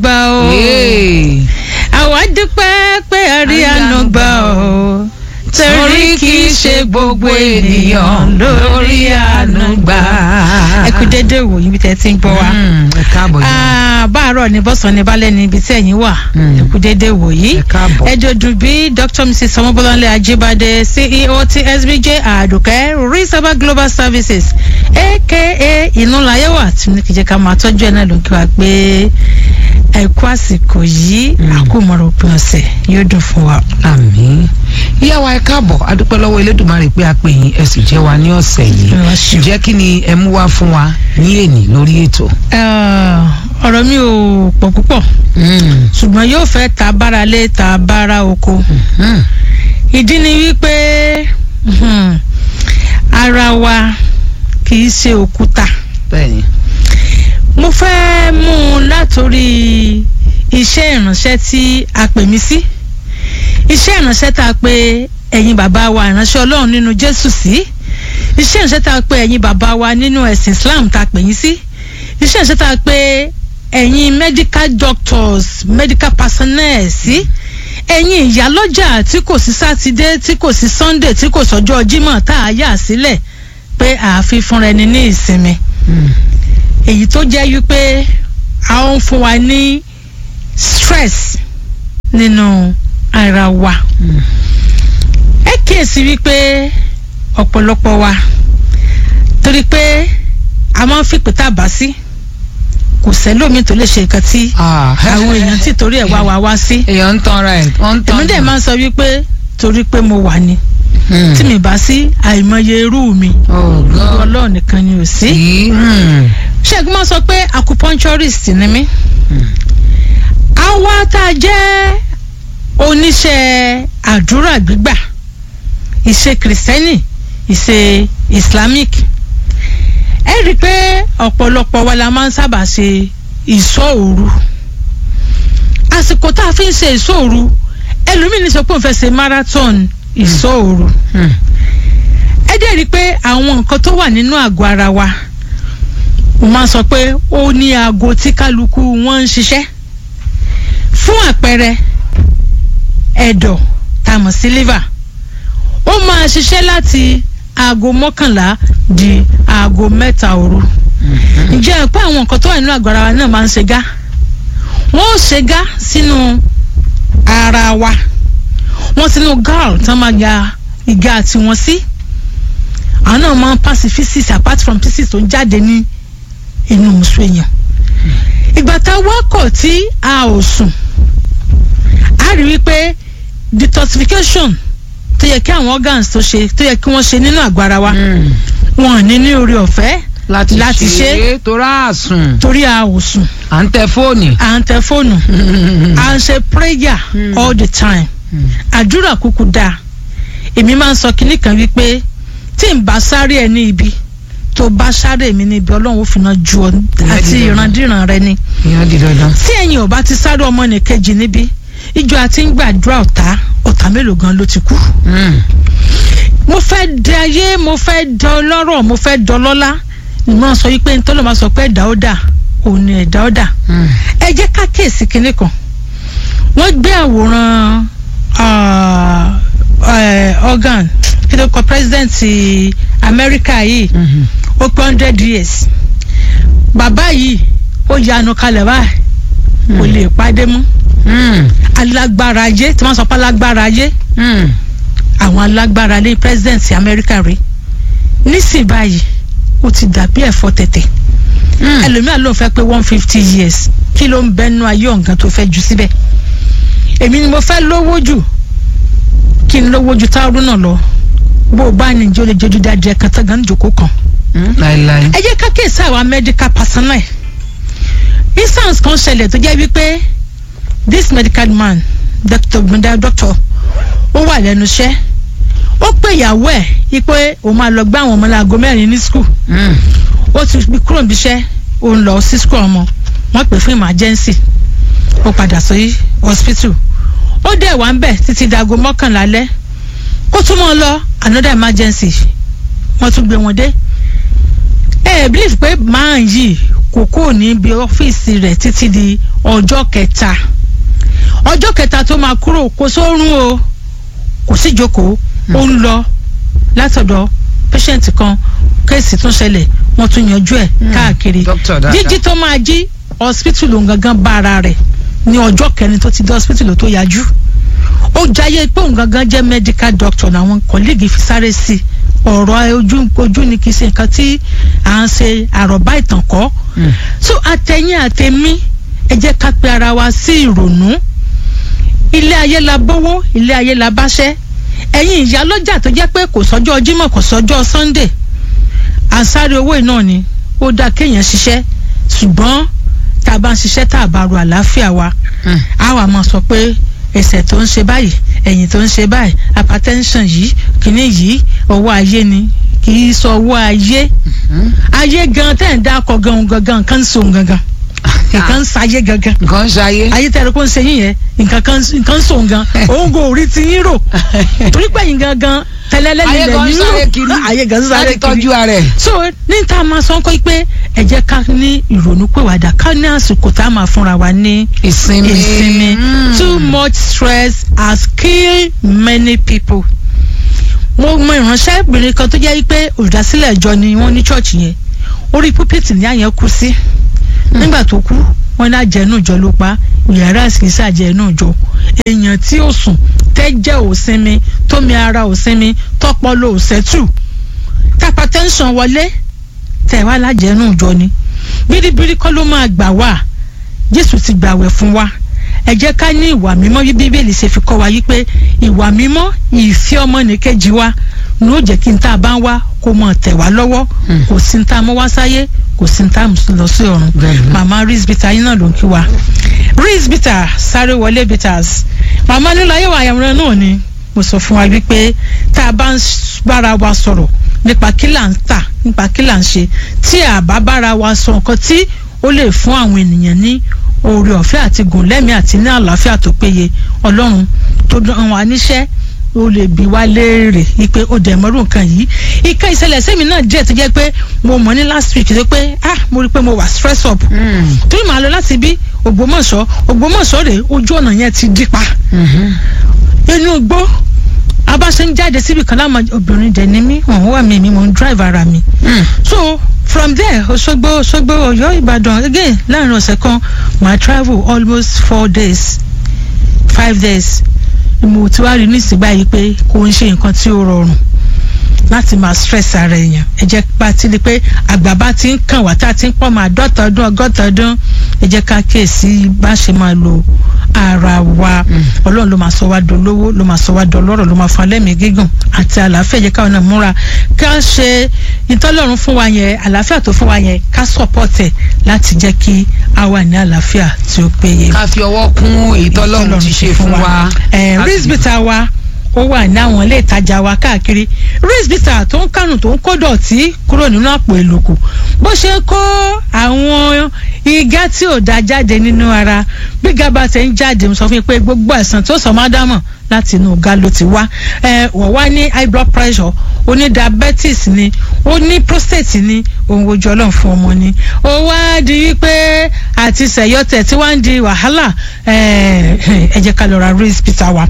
gbà ó. àwa dúpẹ́ pé a rí àánú gbà ó. torí kì í ṣe gbogbo ènìyàn lórí àánú gbà. ẹ kú dédé wò yín bí tẹ́ ti ń gbọ́ wa. ẹ káàbọ̀ yìí. Ah, báàárọ̀ ni bọ́sàn ni balẹ̀ ni ibi tí ẹ̀yin wà. Mm. ẹ kú dédé wò yìí. ẹ káàbọ̀. ẹ jọ̀dún bí dr mrs ọmọbọ́láńlé ajíbádé ceo ti sbj àdùkẹ́ reservoir global services aka ìnúlayẹ̀wà tí ní kìjẹ́ ká máa tọ́jú ẹ̀ náà ló ń kí wa pé ẹ kú àsìkò yìí Mm. àkómọ̀rọ̀ òpin ọ̀sẹ̀ yóò dùn fún wa. àmín ìyá wa ẹ káàbọ̀ adúpẹ́ lọ́wọ́ elédùnmarè pé a pè yín ẹ sì jẹ́ wa ní ọ̀sẹ̀ yìí Ẹ wá ṣeun. ǹjẹ́ kí ni ẹ mú wá fún wa ní èní lórí ètò. Ah, ọ̀rọ̀ mi ò pọ̀ púpọ̀ ṣùgbọ́n yóò fẹ́ ta bára lé ta bára oko. Mm. ìdí ni wípé mhm, ara wa kì í ṣe òkúta bẹ́ẹ̀ni mo fẹ́ mú un látòrí iṣẹ́ ìránṣẹ́ tí a pè mí sí iṣẹ́ ìránṣẹ́ tá a pè ẹ̀yin bàbá wa ìránṣẹ́ ọlọ́run nínú jésù sí iṣẹ́ ìránṣẹ́ tá a pè ẹ̀yin bàbá wa nínú ẹ̀sìn islam tá a pè yín sí iṣẹ́ ìránṣẹ́ tá a pè ẹ̀yin medical doctors medical personnel sí ẹ̀yin ìyálọ́jà tí kò sí sátidé tí kò sí sunday tí kò sọ́jọ́ jímọ̀ tá a yà sílẹ̀ pé àáfi fúnra ẹni ní ìsinmi Mm. èyí tó jẹ́ wípé a ó ń fún wa ní stress nínú ara wa Mm. ẹ kíyèsí wípé ọ̀pọ̀lọpọ̀ wa torí pé a máa ń fìpè tá a bá sí kò sẹ́lómi tó lè ṣe nǹkan tí Ah. àwọn èèyàn tí torí ẹ̀ wá wa wá sí èèyàn ń tanra ẹ̀ wọ́n ń tanra èmi dẹ̀ máa ń sọ wípé torí pé mo wà ní Mm. tí mi bá sí àìmọye irú mi Oh, God. ọlọ́ọ̀ nìkan ni ò sí. Sí. Mm. ṣẹ́gun máa sọ pé acupuncturist ni mí. Mm. àwa tá a jẹ́ oníṣẹ́ àdúrà gbígbà ìṣe kìrìsìtẹ́nì ìṣe islamic ẹ rí i pé ọ̀pọ̀lọpọ̀ wa la máa ń sábà ṣe ìṣọ́ òru àsìkò tá a fi ń ṣe ìṣọ́ òru ẹlòmíì ní sọ pé òun fẹ́ ṣe marathon ìṣọ́ òru Mm. ẹ dẹ̀ rí i pé àwọn nǹkan tó wà nínú àgọ́ ara wa mo máa ń sọ pé ó ní aago tí kálukú wọn ń ṣiṣẹ́ fún àpẹẹrẹ ẹ̀dọ̀ tá a mọ̀ sí liver ó máa ṣiṣẹ́ láti aago mọ́kànlá di aago mẹ́ta òru Mm. ǹjẹ́ ẹ pé àwọn nǹkan tó wà nínú àgọ́ ara wa náà máa ń ṣe gá wọ́n ó ṣe gá sínú ara wa wọ́n sínú gall tán máa ya ìgá tiwọn sí àwọn náà máa ń pass physics apart from physics tó ń jáde ní inú musu èèyàn ìgbà tá a wá kọ̀ tí a ò sùn a rí wípé detoxification tó yẹ kí àwọn organs tó ṣe tó yẹ kí wọ́n ṣe nínú àgọ́ ara wa Mm. wọn ò ní ní orí ọ̀fẹ́ láti Láti ṣe é torá àsùn torí a ò sùn à ń tẹ fóònù. à ń tẹ fóònù à ń ṣe prayer Mm. all the time Mm. àdúrà kúkú dáa èmi máa ń sọ kinní kan wípé tí n bá sáré ẹ ní ibi tó bá sáré mi ní ibi ọlọ́run ó fi náà ju ọ àti dídá. ìrandíran rẹ ni ìyẹn di dandan. tí ẹ̀yin ò bá ti sáré ọmọ nìkejì níbi ìjọ àti ń gbàdúrà ọ̀tá ọ̀tá mélòó gan ló ti kú. Mm. mo fẹ́ di ayé mo fẹ́ di ọlọ́rọ̀ mo fẹ́ di ọlọ́lá ni mo sọ wípé ntọ́lọ́ máa sọ pé ẹ̀dá ó dà òun ni ẹ̀dá ó dà Mm. ẹ jẹ́ ká kíyèsí kinní kan wọ́n gbé àwòrán ah, eh, organ kí ló kọ president Amẹ́ríkà yìí Mhm. ó pé hundred years bàbá yìí ó yanu kalẹ̀ báyìí kò lè pàdé mú Mm. alágbára ayé tí wọ́n sọ pé alágbára ayé Mm. àwọn alágbára lé president Amẹ́ríkà rí nísìnyí báyìí ó ti dàbí ẹ̀fọ́ tẹ̀tẹ̀ Mm. ẹlòmíà ló ń fẹ́ pé one fifty years kí ló ń bẹnu ayé ọ̀gán tó fẹ́ jù síbẹ̀ èmi ni mo fẹ́ lówó jù kí n lówó ju táwọn náà lọ bó o bá ní ìjọ lè jẹjú dáadé kan tán gan jòkó kan Mm. láíláí. ẹ jẹ́ ká kíyèsí àwa medical personnel instance kan ṣẹlẹ̀ tó jẹ́ wípé this medical man doctor gbendal doctor ó wà lẹ́nu iṣẹ́ ó pè ìyàwó ẹ̀ wípé òun máa lọ gbá àwọn ọmọ láago mẹ́rin ní school Mm. ó ti fi kúrò níbi iṣẹ́ ó ń lọ sí school ọmọ wọ́n pè fún emergency ó padà sí hospital ó dẹ̀ wá ń bẹ̀ títí dago mọ́kànlá lẹ́ kó tún mọ́ ọ lọ another emergency wọ́n tún gbé wọn dé ẹ ẹ believe pé máa yìí kò kúrò níbi ọ́fíìsì rẹ̀ títí di ọjọ́ kẹta ọjọ́ kẹta tó máa kúrò kò sórun o kò sí ìjókòó ó ń lọ látọ̀dọ̀ patient kan kéèsì tún ṣẹlẹ̀ wọ́n tún yanjú ẹ̀ káàkiri Doctor dáadáa. jíjí tó máa jí hospital òun gangan bá ara rẹ̀ ní ọjọ́ kẹrin tó ti dé hospital tó yájú ó jayé pé òun gangan jẹ́ medical doctor làwọn kọ́lẹ́gì fi sáré sí i ọ̀rọ̀ ojú ojú ni kì í ṣe nǹkan tí à ń ṣe àròbá ìtàn kọ́ Mm. so àtẹ̀yìn àtẹ̀mí ẹ jẹ́ ká pe ara wa sí ìrònú ilé ayé la bówó ilé ayé la báṣẹ́ ẹ̀yin ìyá lọ́jà tó jẹ́ pé kò sọ́jọ́ Jímọ̀ kò sọ́jọ́ Sunday ànsáré owó iná ni ó dáa kéèyàn ṣiṣẹ́ ṣùgbọ́n tá a bá ń ṣiṣẹ́ tá a bá ro àlàáfíà wa Mm. a wà máa sọ pé ẹsẹ̀ tó ń ṣe báyìí ẹ̀yìn tó ń ṣe báyìí hypertension yìí kìíní yìí ọwọ́ ayé ni kì í sọ ọwọ́ ayé Mm. ayé gan tẹ̀ ń dákọ̀ gan gangan nǹkan ń so gangan nǹkan ń sayé gangan nǹkan ṣayé. ayé tẹ̀rẹ̀ kó ń ṣe yín yẹn nǹkan kan nǹkan ń so gan òun kò rí ti yín rò torí pé yín gangan tẹ́lẹ́lẹ́ ayé nílẹ̀ gan yín sáré rò kiri ayé gan sáré láti kiri tọ́jú ara ẹ̀. so ní ta máa sọ kọ́ pé ẹ jẹ́ ká ní ìrònú pèwàdà ká ní àsìkò tá a máa fúnra wa ní ìsinmi. ìsinmi Mm. too much stress has killed many people. mo mọ ìránṣẹ́bìnrin kan tó jẹ́ pé olùdásílẹ̀ ìjọ ni wọ́n ní chọ́ọ̀chì yẹn orí púpìtì ní àyẹn kú sí nígbà tó kú wọ́n ní àjẹnú ìjọ ló pa yàrá ìsìnkísà àjẹnú ìjọ èèyàn tí ó sùn tẹ́jẹ̀ ò sinmi tómi ara ò sinmi tọ́pọ̀lọ ò sẹ́tù tápá tẹ́ńsán wọlé tẹ̀ wá lájẹnú ìjọ ni bíríbírí kọ́ ló máa gbà wá jésù ti gbàwẹ̀ fún wa ẹ jẹ́ ká ní ìwà mímọ́ bí bíbélì ṣe fi kọ́ wa yí pé ìwà mímọ́ ìfẹ́ ọmọnìkejì wa ló jẹ́ kí n tá a bá ń wá kó mọ̀ tẹ̀ wá lọ́wọ́ Hmm. kò sí n tá a mọ́ wá sáyé kò sí n tá a mú lọ sí ọ̀run Bẹ́ẹ̀ni. màmá Reese Bitter yín náà ló ń kí wa Reese Bitter sáré wọlé bitters màmá nílò ayé wa àyàwòrán náà ni mo sọ fún wa wípé tá a bá ń s- bára wa sọ̀rọ̀ nípa kí là ń tà nípa kí là ń ṣe tí a bá bára wa sọ nǹkan tí ó lè fún àwọn ènìyàn ní oore ọ̀fẹ́ àti gùn lẹ́mìí àti ní àlàáfíà tó péye ọlọ́run tó dán wa níṣẹ́ ó lè bi wá léèrè wípé ó dẹ̀ mọ́rú nǹkan yìí ìka ìṣẹ̀lẹ̀ sẹ́mi náà jẹ́ tó jẹ́ pé mo mọ̀ ní last week tó pé ah mo rí i pé mo wà stress up Mm. torí màá lọ láti bí Ògbómọ̀ṣọ́ Ògbómọ̀ṣọ́ rèé ojú ọ̀nà yẹn ti dí pa Mhm. inú igbó abáṣe ń jáde síbi kan láwọn obìnrin dẹ̀ ní mí wọ́n wà mí mi mò ń drive ara mi Mm. so from there Òṣogbo Òṣogbo Ọ̀yọ́ Ìbàdàn again láàrin ọ̀sẹ̀ kan màá travel almost four days five days mo ti wá rí nísìnyí báyìí pé kò ń ṣe nǹkan tí ó rọrùn láti máa stress ara èèyàn ẹ jẹ́ bá ti di pé àgbà bá ti ń kàn wá tá a ti ń pọ̀ máa dọ́ta ọdún ọgọ́ta ọdún ẹ jẹ́ ká kíyèsí bá ṣe máa lo ara wa Mm. ọlọ́run ló máa sọ wá dolówó ló máa sọ wá dọlọ́rọ̀ ló máa fún alẹ́mìí gígùn àti àlàáfíà ẹ jẹ́ káwọn náà múra ká ṣe ìtọ́lọ́run fún wa yẹn àlàáfíà tó fún wa yẹn ká support ẹ̀ láti jẹ́ kí a wà ní àlàáfíà tí ó péye ká fi ọwọ́ kún èyí tọ́lọ́run ti ṣe fún wa. ẹ Láti- Reese Bitter wa ó wà ní àwọn ilé ìtajà wa káàkiri Reese Bitter tó ń kánù tó ń kó dọ̀tí kúrò nínú àpò èlòkù bó ṣe kó àwọn igá tí ò da jáde nínú ara bí gaba ṣe ń jáde mo sọ fún yín pé gbogbo ẹ̀sán tó sọ máa dámọ̀ láti inú ọ̀gá ló ti wá ẹ wọ́n wá ní high blood pressure ó ní diabetes ni ó ní prostate ni òun ojú ọlọ́run fún ọmọ ni ó wá di wípé àti sẹ̀yọ́tẹ̀ tí wọ́n ń di wàhálà ẹ ẹ jẹ́ ká lọ ra Reese Bitter wa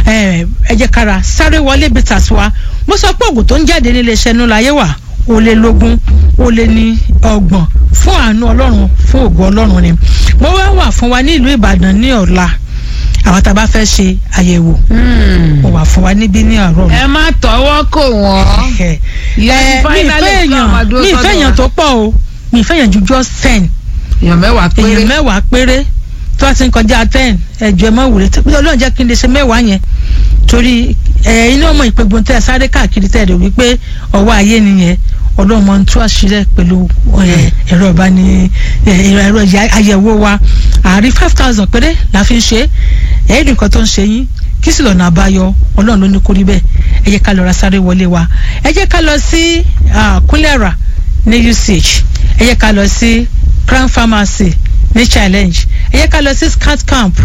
ẹ ẹ jẹ́ ká ra sáré wọlé bitters wa mo sọ pé oògùn tó ń jáde nílé iṣẹ́ nú láyé wà ó lé lógún ó lé ní ọgbọ̀n fún àánú ọlọ́run fún ògo ọlọ́run ni mo wá wà fún wa ní ìlú Ìbàdàn ní ọ̀la àwọn tá a bá fẹ́ ṣe àyẹ̀wò Mm. mo wà fún wa níbí ní àárọ̀ ẹ má tọwọ́ kò wọ́n. ẹ ìyá ti mi finally ìfẹ́ fún àwọn èèyàn àdúró mi ìfẹ́ sọ́dọ̀ èèyàn wa. tó pọ̀ o mi ìfẹ́ èèyàn ju just ten èèyàn mẹ́wàá péré. èèyàn mẹ́wàá péré tó bá ti ń kọjá ten ẹ̀jọ̀ ẹ̀ mọ́ wùrẹ́ tó ọlọ́run jẹ́ kí n lè ṣe mẹ́wàá yẹn torí ẹ̀ iná ọmọ ìpégun tẹ́ ẹ sáré káàkiri tẹ́ ẹ rò wípé ọwọ́ ayé nìyẹn ọlọ́run mọ̀ ń tú àṣírí pẹ̀lú ẹ̀, ẹ̀rọ ìbáni ẹ̀, ẹ̀rọ ìyá- àyẹ̀wò wa àárín five thousand péré la fi ń ṣe é ẹ̀ẹ́dùn kan tó ń ṣe yín kí sì lọ́nà àbáyọ ọlọ́run ló ní kó rí bẹ́ẹ̀ ẹ jẹ́ ká lọ ra sáré wọlé wa ẹ jẹ́ ká lọ sí ah, kúlẹ̀rà ní UCH ẹ jẹ́ ká lọ sí Crown Pharmacy ní challenge ẹ jẹ́ ká lọ sí scout camp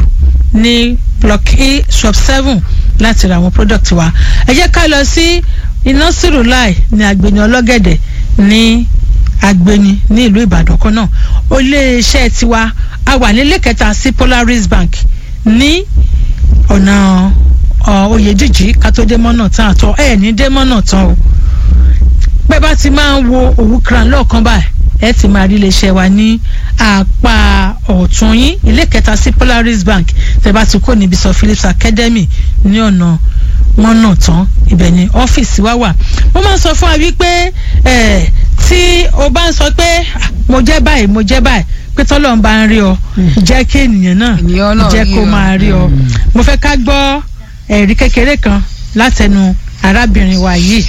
ní block e shop seven láti ra àwọn product wa ẹ jẹ́ ká lọ sí iná sírùláì ní agbeni ọlọ́gẹ̀dẹ̀ ní agbeni ní ìlú ìbàdàn kan náà ó lé iṣẹ́ tiwa a wà nílé kẹta sí Polaris Bank ní ọ̀nà ọ, Oyèdíjì kátódé mọ́nà tán àtọ ẹ̀ ní dé mọ́nà tán o pẹ́ bá ti máa ń wo òwú kran lọ́ọ̀kan báyìí ẹ ti máa rí iléeṣẹ́ wa ní apá ọ̀tún yín ilé kẹta sí Polaris Bank tẹ́ bá ti kó níbi sọ Phillips Academy ní ọ̀nà mọ́nà tán ibẹ̀ ni ọ́fíìsì wa wà mo máa ń sọ fún wa wípé ẹ̀ tí o bá ń sọ pé "Ah, mo jẹ́ báyìí mo jẹ́ báyìí pé tọ́lọ́run bá ń rí ọ jẹ́ kí ènìyàn náà Ènìyàn náà jẹ́ rí kó ọ. máa rí ọ Mm. mo fẹ́ ká gbọ́ ẹ̀rí kékeré kan látẹnu arábìnrin wa yìí.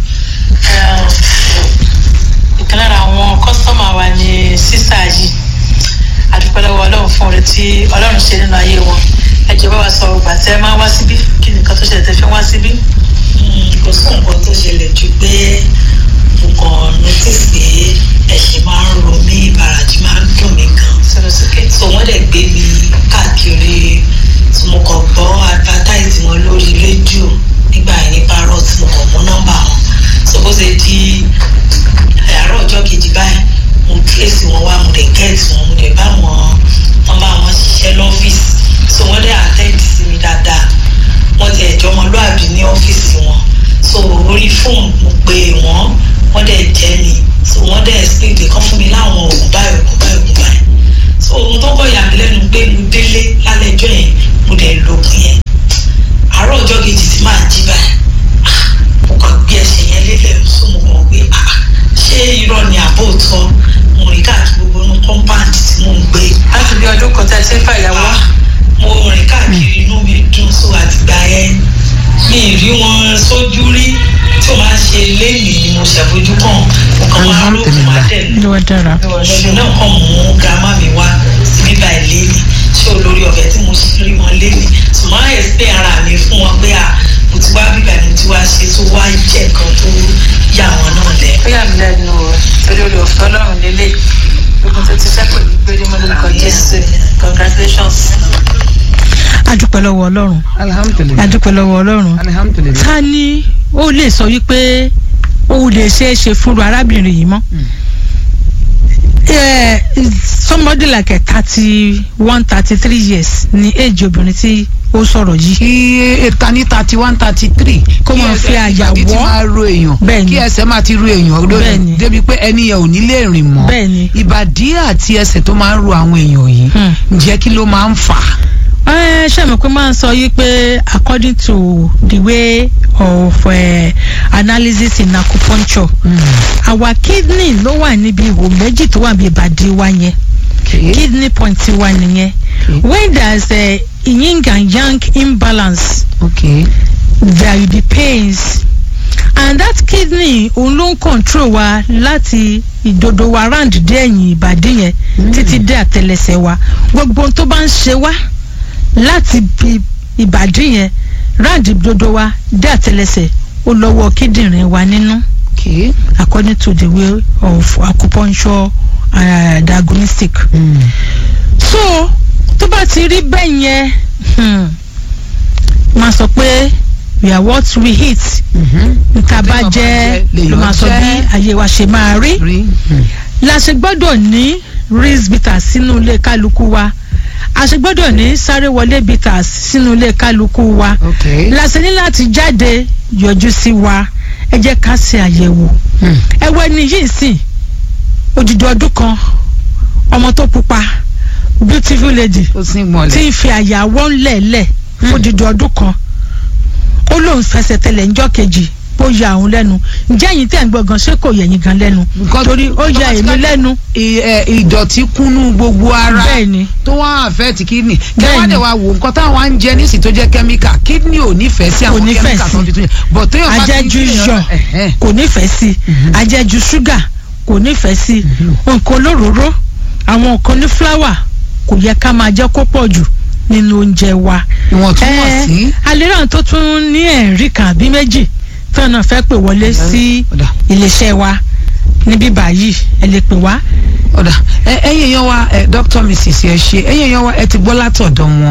ìkan lára àwọn kọ́sítọ́mà wa ni sísá yìí adúpẹ́ lọ́wọ́ ọlọ́run fún oore tí ọlọ́run ṣe nínú ayé wọn ẹ jẹ́ bá wa sọ ọgbà tẹ́ ẹ máa wá síbí kí nìkan tó ṣẹlẹ̀ tẹ́ fi wá síbí. kò sí nǹkan tó ṣẹlẹ̀ ju pé mo kàn notice pé ẹ̀ṣẹ̀ máa ń ro mí ìbàràjì máa ń dùn mí gan. sọ̀rọ̀ sókè. so wọ́n dẹ̀ gbé mi káàkiri tí mo kàn gbọ́ advertise wọn lórí rédíò nígbà yẹn ní parrot mo kàn mú nọ́mbà wọn so bó ṣe di àárọ̀ ọjọ́ kejì báyìí mo trace wọn wá mo dẹ̀ get wọn mo dẹ̀ bá wọn wọn bá wọn ṣiṣẹ́ lọ́fíìsì so wọ́n dẹ̀ attend sí mi dáadáa wọ́n ti ẹ̀jọ́ ọmọlúàbí ní ọ́fíìsì wọn so orí fóònù mo pe wọ́n wọ́n dẹ̀ jẹ́ mi so wọ́n dẹ̀ explain pé kán fún mi láwọn oògùn báyìí oògùn báyìí oògùn báyìí so ohun tó kọ́ yà mí lẹ́nu pé mo délé lálẹ́ ẹjọ́ yẹn mo dẹ̀ lògùn yẹn àárọ̀ ọjọ́ kejì tí màá jí báyìí ah, mo kàn gbé ẹsẹ̀ yẹn lélẹ̀ so mo kàn gbé ah, ṣé irọ́ ni àbó tọ́ mo rìn káàkiri gbogbo inú compound tí mò ń gbé láti bí ọdún kan tẹ́ ẹ ti ń fàyàwọ́. Ah, mo rìn káàkiri inú mi dùn so àtìgbà yẹn mi ì rí wọn sójú rí tí o máa ń ṣe léèmí ni mo ṣàfojú kàn mo kàn máa rò fún wa dẹ̀ ló wá dára. lẹ́nu náà kàn mú grandma mi wá síbí báyìí léèmí ṣé olórí ọ̀fẹ́ tí mo ṣe rí wọn léèmí so máa ẹ̀sìn ara mi fún wọn pé à mo ti wá bíbá mo ti wá ṣe tó wá jẹ́ nǹkan tó yà wọn náà lẹ́ ó yà mí lẹ́nu o torí olè ọ̀fẹ́ ọlọ́run lélẹ̀ ogun tó ti sẹ́kù ní péré mọ́ lórúkọ jésù congratulations. adúpẹ́ lọ́wọ́ ọlọ́run alhamdulilayi adúpẹ́ lọ́wọ́ ọlọ́run alhamdulilayi. ta ni ó lè sọ wípé ó lè ṣeé ṣe fúnru arábìnrin yìí mọ́ Mm. Eh, somebody like a thirty one thirty three years ni age obìnrin tí ó sọ̀rọ̀ yìí kí eta ní thirty one thirty three Kó máa fi àyà kí ẹsẹ̀ wọ́. máa ro èèyàn Bẹ́ẹ̀ni. kí ẹsẹ̀ máa ti ro èèyàn Bẹ́ẹ̀ni. lórí débi pé ẹni yẹn ò ní lè rìn mọ́ Bẹ́ẹ̀ni. ìbàdí àti ẹsẹ̀ tó máa ń ro àwọn èèyàn yìí Hmm. ǹjẹ́ kí ló máa ń fà á. ẹ ṣe mọ̀ pé máa ń sọ yí pé according to the way of uh, analysis in acupuncture our kidney ló wà níbi ihò méjì tó wà níbi ìbàdí wa yẹn Okay. kidney point wa nìyẹn Okay. when there is a yin and yang imbalance okay. there will be pains and that kidney òun ló ń control wa láti ìdodo wa round dé ẹ̀yìn ìbàdí yẹn Mm. títí dé àtẹlẹsẹ̀ wa gbogbo ohun tó bá ń ṣe wá láti bi ìbàdí yẹn round ìdodo wa dé àtẹlẹsẹ̀ ó lọ́wọ́ kíndìnrín wa nínú okay. according to the way of acupuncture uh, diagnostic Mm. so tó bá ti rí bẹ́ẹ̀ yẹn hmm, máa sọ pé we are what we eat Mhm. nta bá Téèyàn bá jẹ jẹ, ló lèèyàn máa sọ jẹ. bí ayé wa ṣe máa rí rí. Mm. la ṣe gbọ́dọ̀ ní rinse bitters sínú ilé kálukú wa a ṣe gbọ́dọ̀ ní sáré wọlé bitters sínú ilé kálukú wa okay. la ṣe ní láti jáde yọjú sí wa ẹ jẹ́ ká ṣe àyẹ̀wò Mm. ẹ wọ ẹni yìí sìn odidi ọdún kan ọmọ tó pupa beautiful lady ó sì tí mọ̀lẹ́. ń fi àyàwọ́ ńlẹ̀ẹ́lẹ̀ fún dídú ọdún kan ó lóun fẹsẹ̀ tẹlẹ̀ ńjọ́ kejì ó ya òun lẹ́nu ǹjẹ́ ẹ̀yin tẹ̀ ń gbọ́ gan ṣé kò yẹ ẹ̀yin gan lẹ́nu Because torí ó ya èmi lẹ́nu I- ẹ, ìdọ̀tí kúnnú gbogbo ara bẹ́ẹ̀ ni tó wá àfẹ́ẹ̀tì kídìní Bẹ́ẹ̀ni. kẹwàá dẹ̀ wá wò nǹkan táwọn á ń jẹ nísì tó jẹ́ kẹ́míkà kídìní ò nífẹ̀ẹ́ sí Kò àwọn nífẹ̀ẹ́ kẹ́míkà sí. tó ń fi tún yẹn bọ̀ tó yàn bá ti ń ajẹ́jú fi iyọ̀ ẹ̀hẹ́n. kò nífẹ̀ẹ́ sí Mhm. ajẹ́jú ṣúgà kò nífẹ̀ẹ́ sí nǹkan olóróró àwọn nǹkan ní fúláwà kò yẹ ká máa jẹ́ kó pọ̀ jù nínú oúnjẹ wa ìwọ̀ntúnwọ̀nsí. alẹ́ràn tó tún ní ẹ̀rí kan àbí méjì tó náà fẹ́ pè wọlé sí ọ̀dà iléeṣẹ́ wa níbí báyìí ẹ lè pè wá ọ̀dà ẹ ẹ̀yin èèyàn wa ẹ dr mrs ẹ ṣe ẹ̀yin èèyàn wa ẹ ti gbọ́ látọ̀dọ̀ wọn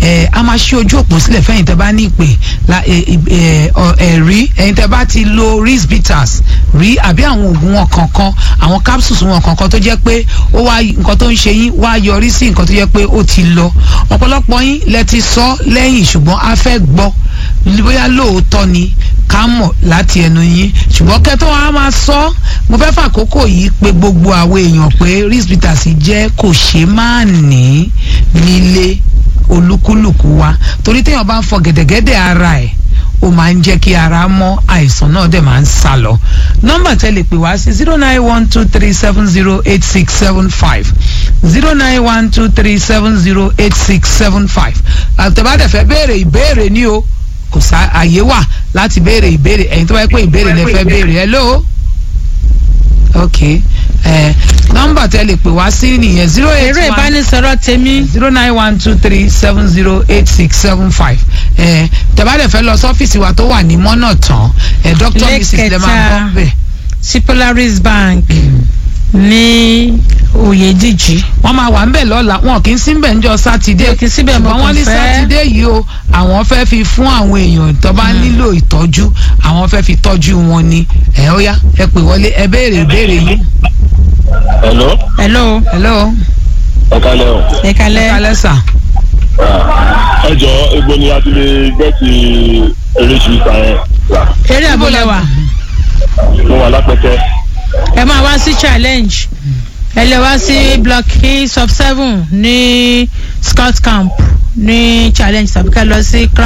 ẹ a máa ṣí ojú òpó sílẹ̀ fẹ́yìn tẹ́ bá ní ìpè la ẹ ẹ ọ- ẹ̀rí ẹ̀yin tẹ́ bá ti lo risk bitters rí àbí àwọn oògùn wọn kankan àwọn capsules wọn kankan tó jẹ́ pé ó wá nǹkan tó ń ṣe yín wá yọrí sí nǹkan tó jẹ́ pé ó ti lọ ọ̀pọ̀lọpọ̀ yín lẹ ti sọ lẹ́yìn ṣùgbọ́n a fẹ́ gbọ́ bóyá lóòótọ́ ni ká mọ̀ láti ẹnu yín ṣùgbọ́n kẹ́tọ́ wa máa sọ mo fẹ́ fàkókò yìí pé gbogbo àwọn èèyàn pé risk bitters jẹ́ kò ṣe máa ní nílé olúkúlùkù wa torí téèyàn bá ń fọ gẹ̀dẹ̀gẹ̀dẹ̀ ara ẹ̀ ó máa ń jẹ́ kí ara mọ́ àìsàn náà dẹ̀ máa ń sá lọ nọ́mbà tẹ́ lè pè wá sí zero nine one two three seven zero eight six seven five zero nine one two three seven zero eight six seven five àtẹ̀bádẹ̀ fẹ́ béèrè ìbéèrè ní o kò sá àyè wà láti béèrè ìbéèrè ẹ̀yin tó bá yẹ pé ìbéèrè lẹ fẹ́ béèrè hello ok ẹ nọ́mbà tẹ́ lè pè wá sí nìyẹn zero eight èrò one ìbánisọ̀rọ̀ tèmi zero nine one two three seven zero eight six seven five ẹ tẹ̀bádẹ̀ fẹ́ lọ sọ́fíìsì wa tó wà ní mọ́nà tán ẹ dr mrs lè máa Lẹ́kẹ̀ta. bọ́ bẹ́ẹ̀. sí polaris bank ní oyèdíjì wọ́n máa wà ń bẹ̀ lọ́la wọn kì í sí bẹ̀ ńjọ́ sátidé Wọn kì í sí bẹ̀, mo ṣùgbọ́n wọ́n kàn ní fẹ́- sátidé yìí o àwọn fẹ́ fi fún àwọn èèyàn tó bá nílò ìtọ́jú àwọn fẹ́ fi tọ́jú wọn ni ẹ ó yá ẹ pè wọlé ẹ béèrè ìbéèrè yìí. hello hello hello ẹ kálẹ̀ o ẹ kalẹ́ kálẹ̀ sà ẹ jọ egbò ni a ti lè gẹ́ẹ̀tì eréṣiríṣi yẹn rà eré àbúlẹ̀wà mo wà lápẹtẹ ẹ máa wá sí challenge ẹ lè wá sí block e sub seven ní scott camp ní challenge tàbí ká lọ sí